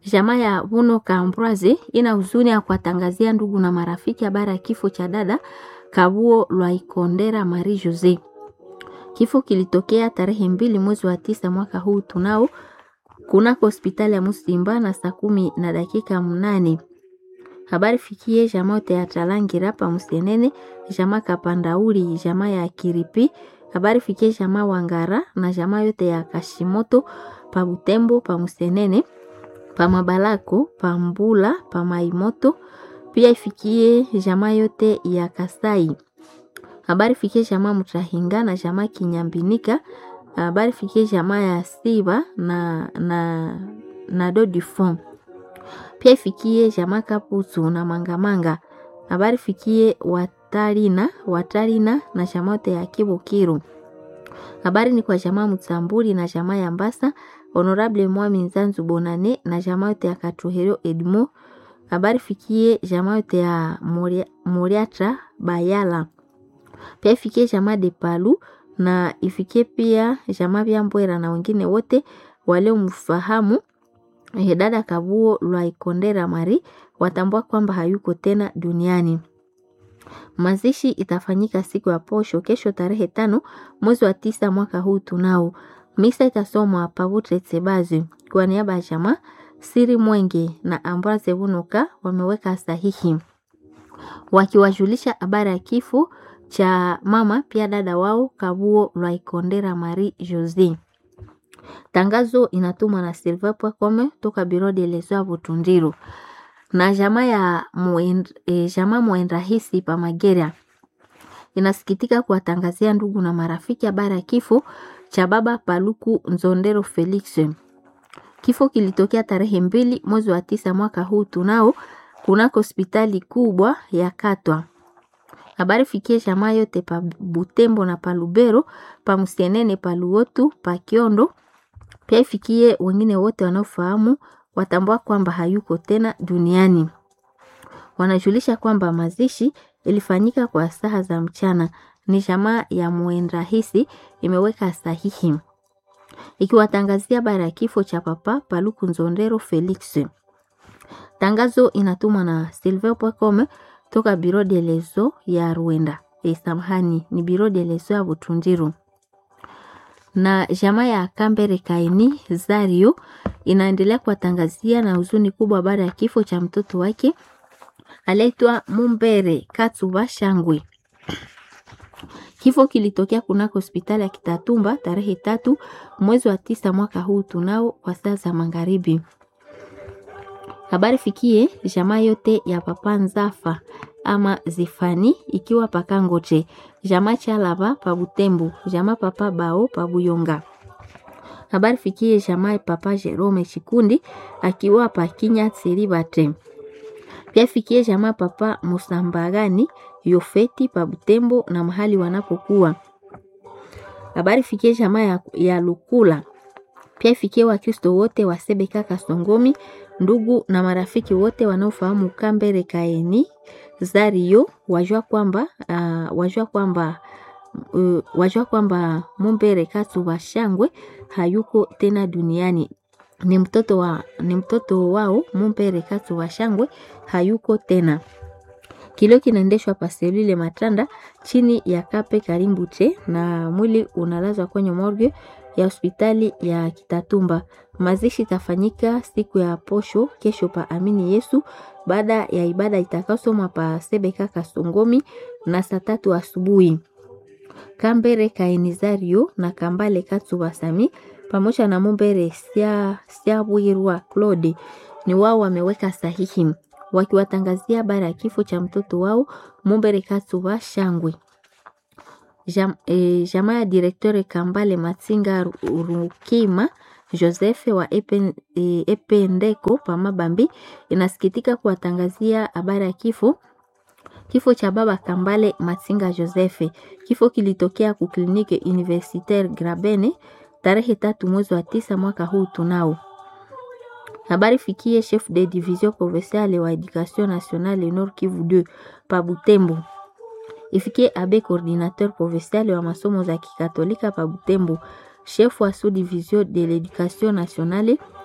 Jamaa ya Vuno Kambwaze ina huzuni ya kuwatangazia ndugu na marafiki habari ya kifo cha dada Kabuo Lwaikondera Marie Jose. Kifo kilitokea tarehe mbili mwezi wa tisa mwaka huu tunao kunako hospitali ya Musimba na saa kumi na dakika mnane. Habari fikie jamaa yote ya Talangira pa Musienene, jamaa Kapandauli, jamaa ya Kiripi. Habari fikie jamaa Wangara na jamaa yote ya Kashimoto pa Butembo pa Musienene, pa Mabalako, pa Mbula, pa Maimoto. Pia ifikie jamaa yote ya Kasai. Habari fikie jamaa Mutahinga na jamaa Kinyambinika. Habari fikie jamaa ya Siba na na na Dodifom. Pia ifikie jamaa Kaputu na Mangamanga. Habari fikie Watarina, Watarina na jamaa yote ya Kibukiru. Habari ni kwa jamaa Mutamburi na jamaa ya Mbasa, Honorable Mwami Nzanzu Bonane na jamaa yote ya Katuhero Edmo. Habari fikie jamaa yote ya Moriatra Bayala. Pia ifikie jamaa de Palu na ifikie pia jamaa vya Mbwera na wengine wote waliomfahamu eh, dada Kabuo Lwaikondera Mari watambua kwamba hayuko tena duniani. Mazishi itafanyika siku ya posho kesho tarehe tano mwezi wa tisa mwaka huu tunao. Misa itasomwa Pavutre Tsebazi kwa niaba ya jamaa Siri Mwenge na Ambroise Bunuka wameweka sahihi wakiwajulisha habari ya kifo cha mama pia dada wao Kabuo Lwaikondera Marie Jose. Tangazo inatumwa na Silva Pwakome toka Biro de Lesoa Butundiru na jamaa ya muend, e, jamaa Mwendrahisi pa Magera inasikitika kuwatangazia ndugu na marafiki habari ya kifo cha baba Paluku Nzondero Felix. Kifo kilitokea tarehe mbili mwezi wa tisa mwaka huu tunao kunako hospitali kubwa ya Katwa. Habari fikie jamaa yote pa Butembo na pa Lubero, pa Musienene, pa Luotu, pa Kiondo. Pia ifikie wengine wote wanaofahamu watambua kwamba hayuko tena duniani. Wanajulisha kwamba mazishi ilifanyika kwa saa za mchana. Ni jamaa ya Mwendrahisi imeweka sahihi ikiwatangazia habari ya kifo cha papa Paluku Nzondero Felix. Tangazo inatumwa na Silver.com toka Biro de Leso ya Rwanda. E, samahani ni Biro de Leso ya Butundiru. Na jamaa ya Kambere Kaini Zario inaendelea kuwatangazia na huzuni kubwa baada ya kifo cha mtoto wake aliyeitwa Mumbere Katsuba Shangwe. Kifo kilitokea kunako hospitali ya Kitatumba tarehe tatu mwezi wa tisa mwaka huu tunao kwa saa za magharibi. Habari fikie jamaa yote ya papa Nzafa ama Zifani ikiwa pakangote jamaa Chalaba pa Butembo jamaa papa Bao pa Buyonga. Habari fikie jamaa papa Jerome Chikundi akiwa pa Kinya Tsiribate. Pia fikie jamaa papa Musambagani Yofeti pa Butembo na mahali wanapokuwa. Habari fikie jamaa ya, ya Lukula. Pia fikie Wakristo wote wa Sebeka Kasongomi, ndugu na marafiki wote wanaofahamu Kambere Kaeni Zario wajua kwamba uh, wajua kwamba uh, wajua kwamba Mumbere Katsuba Shangwe hayuko tena duniani. Ni mtoto wa ni mtoto wao Mumbere Katsuba Shangwe hayuko tena. Kilio kinaendeshwa paselule Matanda chini ya Kape Karimbute na mwili unalazwa kwenye morgue ya hospitali ya Kitatumba. Mazishi itafanyika siku ya posho kesho pa Amini Yesu baada ya ibada itakayosomwa pa Sebeka Kasongomi na saa tatu asubuhi. Kambere Kaenizario na Kambale Katsuba Sami pamoja na Mumbere Sia Siabwirwa Claude ni wao wameweka sahihi wakiwatangazia habari ya kifo cha mtoto wao Mumbere Katsuba Shangwe. Jam, eh, jamaa ya direktore Kambale Matsinga Rukima Joseph wa Epen, eh, Ependeko Pamabambi inasikitika kuwatangazia habari ya kifo kifo cha baba Kambale Matsinga Joseph. Kifo kilitokea ku kliniki Universitaire Grabene tarehe tatu mwezi wa tisa mwaka huu tunao habari fikie chef de division provinciale wa education nationale Nord Kivu 2 pa Butembo ifikie abe coordinateur provincial wa masomo za kikatolika pa Butembo, chef wa sous division de l'education nationale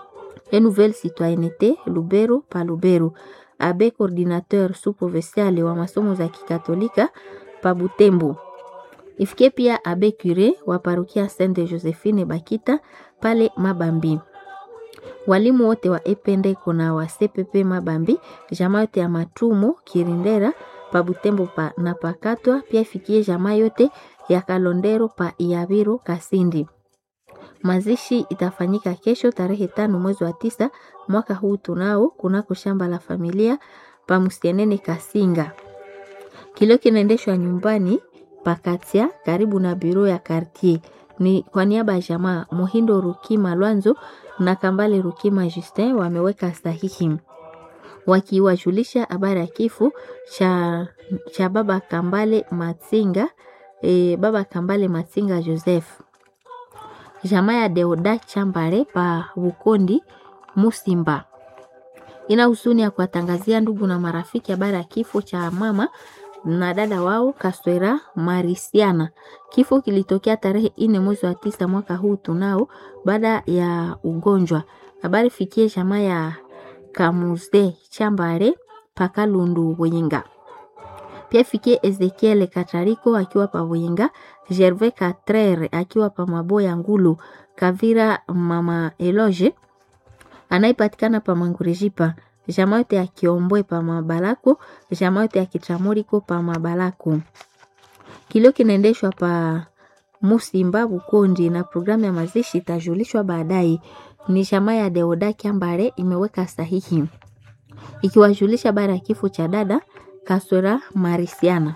et nouvelle citoyenneté Lubero pa Lubero, abe coordinateur sous-provincial wa masomo za kikatolika pa Butembo. Ifikie pia abe cure wa parokia Sainte Josephine Bakita pale Mabambi. Walimu wote wa Ependeko na wa CPP Mabambi, jamaa yote ya Matumo Kirindera pa Butembo pa, na Pakatwa pia ifikie jamaa yote ya Kalondero pa Iabiro Kasindi. Mazishi itafanyika kesho tarehe tano mwezi wa tisa mwaka huu tunao kunako shamba la familia pa Musienene Kasinga. Kilio kinaendeshwa nyumbani Pakatia karibu na biro ya quartier. Ni kwa niaba ya jamaa Muhindo Rukima Lwanzo na Kambale Rukima Justin wameweka sahihi wakiwajulisha habari ya kifo cha, cha baba Kambale Matsinga e, baba Kambale Matsinga Joseph. Jamaa ya Deoda Chambare pa Bukondi Musimba ina husuni ya kuwatangazia ndugu na marafiki habari ya kifo cha mama na dada wao Kaswera Marisiana. Kifo kilitokea tarehe ine mwezi wa tisa mwaka huu tunao baada ya ugonjwa. Habari fikie jamaa ya Kamuze Chambare Pakalundu Wenga. Pia fikie Ezekiel Katariko akiwa pa Wenga, Gervais Katrere akiwa pa Maboya Ngulu, Kavira mama Eloge anayepatikana pa Mangurejipa jamaa yote ya Kiombwe pa Mabalako, jamaa yote ya Kitramoriko pa Mabalako. Kilio kinaendeshwa pa Musimba Bukondi na programu ya mazishi itajulishwa baadaye. Ni jamaa ya Deoda Kiambare imeweka sahihi ikiwajulisha baada ya kifo cha dada Kaswera Marisiana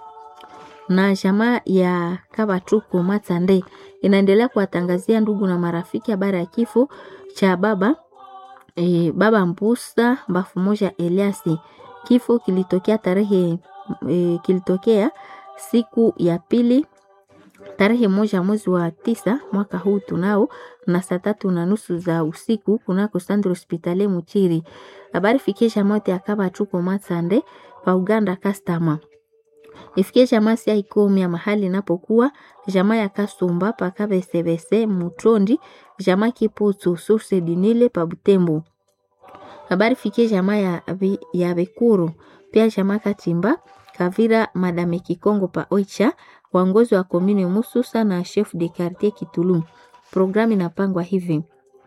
na jamaa ya Kabatuko Matande inaendelea kuwatangazia ndugu na marafiki habari ya kifo cha baba e, baba Mbusa Mbafu moja Eliasi. Kifo kilitokea tarehe e, kilitokea siku ya pili tarehe moja mwezi wa tisa mwaka huu tunao na saa tatu na nusu za usiku kunako Sandro Hospitali Muchiri. Habari fikie jamaa yote akaba tuko Matsande pa Uganda customer. Ifikie jamaa sia ikomi ya mahali inapokuwa jamaa ya Kasumba pa Kabesebese Mutondi jamaa Kiputu Source Dinile pa Butembo. Habari fikie jamaa ya, ya Bekuru pia jamaa Katimba Kavira Madame Kikongo pa Oicha waongozi wa komini Mususa na chef de quartier Kitulu. Programu inapangwa hivi: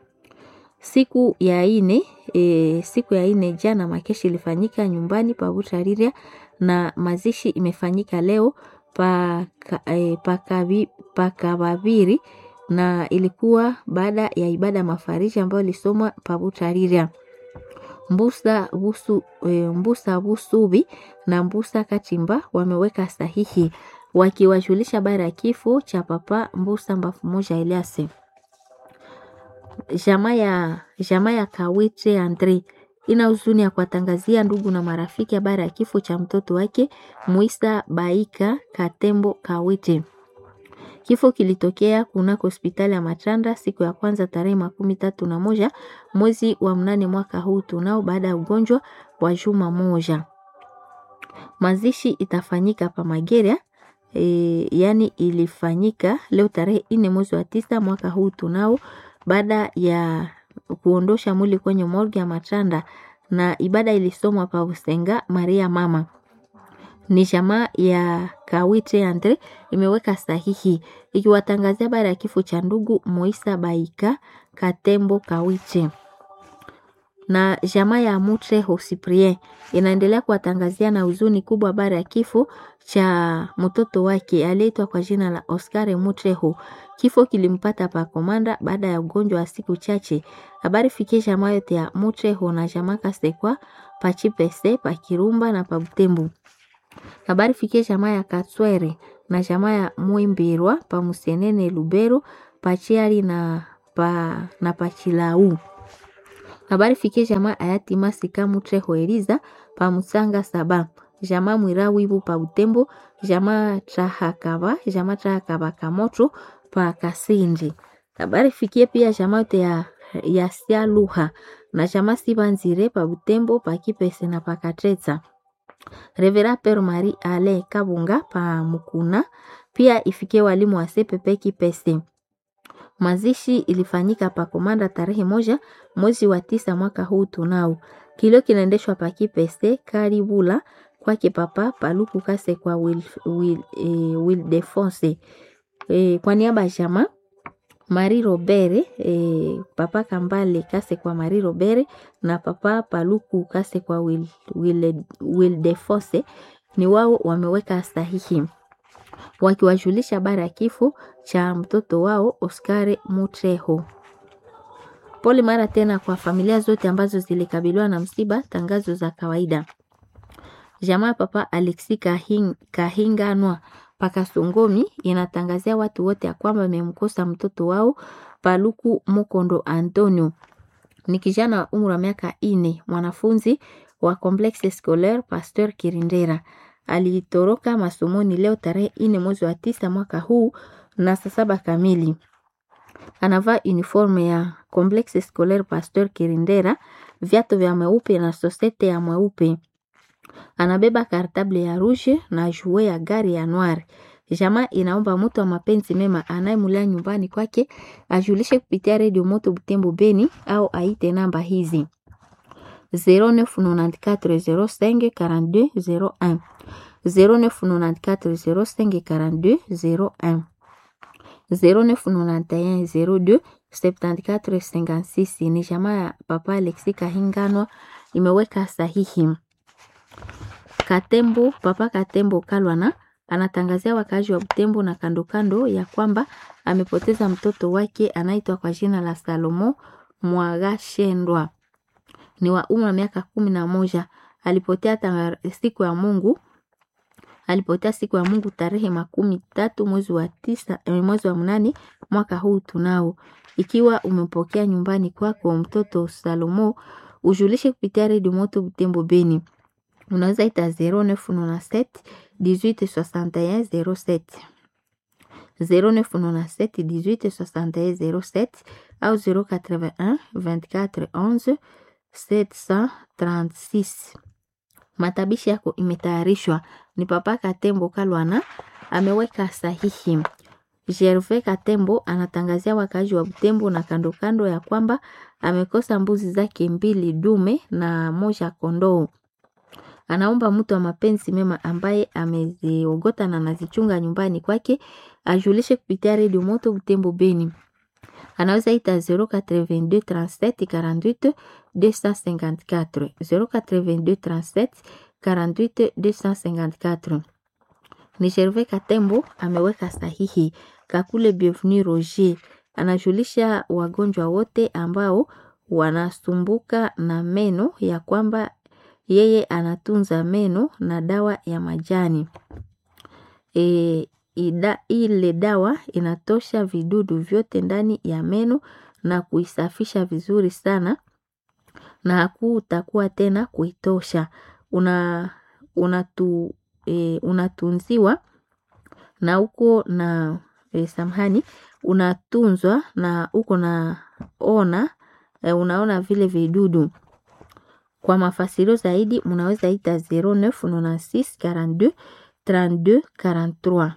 siku ya ine e, siku ya ine jana makeshi ilifanyika nyumbani pa Butariria na mazishi imefanyika leo pa, e, pa Kababiri na ilikuwa baada ya ibada mafariji ambayo ilisomwa pa Butariria. Mbusa Busu, e, Mbusa Busubi na Mbusa Katimba wameweka sahihi wakiwajulisha habari ya kifo cha papa Mbusa Mbafu moja Eliase. Jamaa ya jamaa ya Kawite Andre ina huzuni ya kuwatangazia ndugu na marafiki habari ya kifo cha mtoto wake Muisa Baika Katembo Kawite. Kifo kilitokea kunako hospitali ya Matanda siku ya kwanza tarehe makumi tatu na moja mwezi wa mnane mwaka huu tunao baada ya ugonjwa wa juma moja. Mazishi itafanyika pa Mageria e, yani ilifanyika leo tarehe ine mwezi wa tisa mwaka huu tunao baada ya kuondosha mwili kwenye morgue ya Matanda na ibada ilisomwa pa Usenga Maria mama ni jamaa ya Kawite Andre imeweka sahihi ikiwatangazia habari ya kifo cha ndugu Moisa Baika Katembo Kawite na jamaa ya Mutre Hosiprien inaendelea kuwatangazia na huzuni kubwa habari ya kifo cha mtoto wake aliyeitwa kwa jina la Oscar Mutreho. Kifo kilimpata pa Komanda baada ya ugonjwa wa siku chache. Habari fikie jamaa yote ya Mutreho na jamaa Kasekwa pa Chipese pa Kirumba na pa Butembo. Habari fikie jamaa ya Katswere na jamaa ya Mwimbirwa pa Musienene Lubero pa Chiari na pa na pa Chilau. Habari fikie jamaa ayati Masika Mutreho Eliza pa Musanga Saba jamaa Mwira Wibu pa Butembo jamaa Trahakaba jamaa Trahakaba Kamoto pa Kasindi. Habari fikie pia jamaa yote ya ya Sialuha na jamaa Sibanzire pa Butembo pa Kipese na pa Katreza. Revera Père Marie Ale Kabunga pa Mukuna pia ifikie walimu wa CPP Kipese. Mazishi ilifanyika pa Komanda tarehe moja mwezi wa tisa mwaka huu tunao. Kilio kinaendeshwa pa Kipese Karibula kwake papa Paluku Kase kwa Wil, Wil, eh, Wildefonse eh, kwa niaba ya jamaa Marie Robere eh, papa Kambale Kase kwa Marie Robere na papa Paluku Kase kwa Wil, Wil, Wildefonse ni wao wameweka sahihi wakiwajulisha habari ya kifo cha mtoto wao Oscar Mutreho. Pole mara tena kwa familia zote ambazo zilikabiliwa na msiba. Tangazo za kawaida. Jamaa papa Alexi Kahing, Kahinganwa Pakasongomi inatangazia watu wote ya kwamba wamemkosa mtoto wao Paluku Mukondo Antonio. Ni kijana wa umri wa miaka ine, mwanafunzi wa Complexe Scolaire Pasteur Kirindera. Alitoroka masomoni leo tarehe ine mwezi wa tisa mwaka huu na saa saba kamili. Anavaa uniforme ya Complexe Scolaire Pasteur Kirindera, viatu vya mweupe na sosete ya mweupe. Anabeba kartable ya rouge na jue ya gari ya noir. Jamaa inaomba mtu wa mapenzi mema anayemulia nyumbani kwake ajulishe kupitia redio Moto Butembo Beni au aite namba hizi 0994 05 42 01 0994 05 42 01 0991 02 74 56. Ni jamaa ya papa Alexi Kahinganwa imeweka sahihi. Katembo, papa Katembo Kalwana anatangazia wakaaji wa Butembo na kando kando ya kwamba amepoteza mtoto wake anaitwa kwa jina la Salomo Mwagashendwa, ni wa umri wa miaka kumi na moja. Alipotea tanga, siku ya Mungu alipotea siku ya Mungu tarehe makumi tatu mwezi wa tisa mwezi wa mnane mwaka huu tunao. Ikiwa umepokea nyumbani kwako kwa mtoto Salomo, ujulishe kupitia redio Moto Butembo Beni unaweza ita 0997 1861 07 0997 1861 07 au 081 24 11 736. Matabishi yako imetayarishwa ni Papa Katembo Kalwana ameweka sahihi. Gervais Katembo anatangazia wakazi wa Butembo na kando kando ya kwamba amekosa mbuzi zake mbili dume na moja kondoo anaomba mtu wa mapenzi mema ambaye ameziogota na anazichunga nyumbani kwake ajulishe kupitia redio Moto Butembo Beni. Anaweza ita 082 37 48 254 082 37 48 254. Ni Gervais Katembo ameweka sahihi. Kakule Bienvenu Roger anajulisha wagonjwa wote ambao wanasumbuka na meno ya kwamba yeye anatunza meno na dawa ya majani e, ida, ile dawa inatosha vidudu vyote ndani ya meno na kuisafisha vizuri sana na hakutakuwa tena kuitosha. Una, unatu, e, unatunziwa na uko na e, samhani unatunzwa na uko na ona e, unaona vile vidudu kwa mafasirio zaidi munaweza ita 0996 42 32 43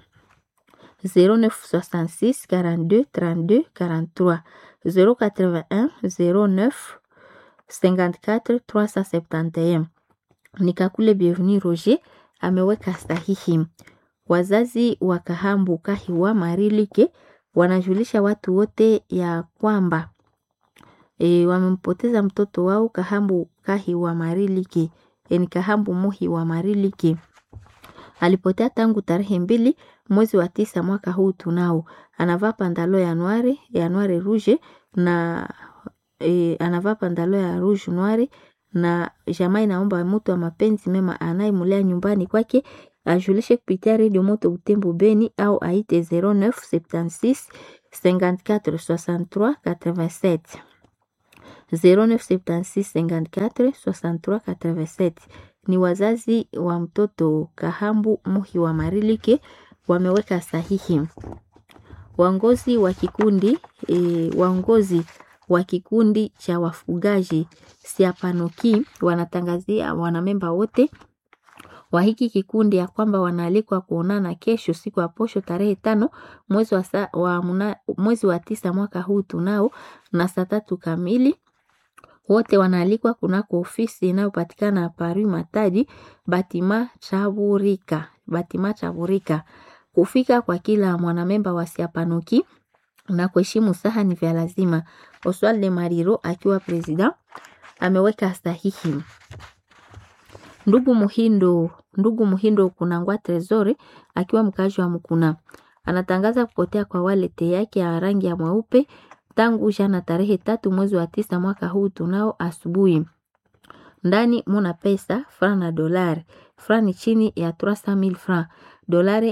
0966 42 32 43 081 09 54 371. Nikakule Bienvenu Roger ameweka sahihi. Wazazi wa Kahambu Kahiwa Marilike wanajulisha watu wote ya kwamba e, wamempoteza mtoto wao Kahambu Kahi wa Mariliki e, ni Kahambu Muhi wa Mariliki. Alipotea tangu tarehe mbili mwezi wa tisa mwaka huu tunao. Anavaa pandalo ya noire ya noire rouge na e, anavaa pandalo ya rouge noire na jamaa inaomba mtu wa mapenzi mema anayemulea nyumbani kwake ajulishe kupitia redio Moto Butembo Beni au aite 0976 54 63 87 0976 54 63 87. Ni wazazi wa mtoto Kahambu Muhi wa Marilike wameweka sahihi. Waongozi wa kikundi e, waongozi wa kikundi cha wafugaji Siapanoki wanatangazia wanamemba wote wa hiki kikundi ya kwamba wanaalikwa kuonana kesho siku ya posho tarehe tano mwezi wa, sa, wa, muna, mwezi wa tisa mwaka huu tunao na saa tatu kamili wote wanaalikwa kunako ofisi inayopatikana Paris Matadi Batima Chaburika, Batima Chaburika. Kufika kwa kila mwanamemba wa Siapanuki na kuheshimu saha ni vya lazima. Oswald de Mariro akiwa president ameweka sahihi. Ndugu Muhindo, ndugu Muhindo Kunangwa Tresori akiwa mkazi wa Mkuna anatangaza kupotea kwa walete yake ya rangi ya mweupe tangu jana tarehe tatu mwezi wa tisa mwaka huu tunao asubuhi. Ndani muna pesa fra na dolari, fra ni chini ya 300,000 francs, dolari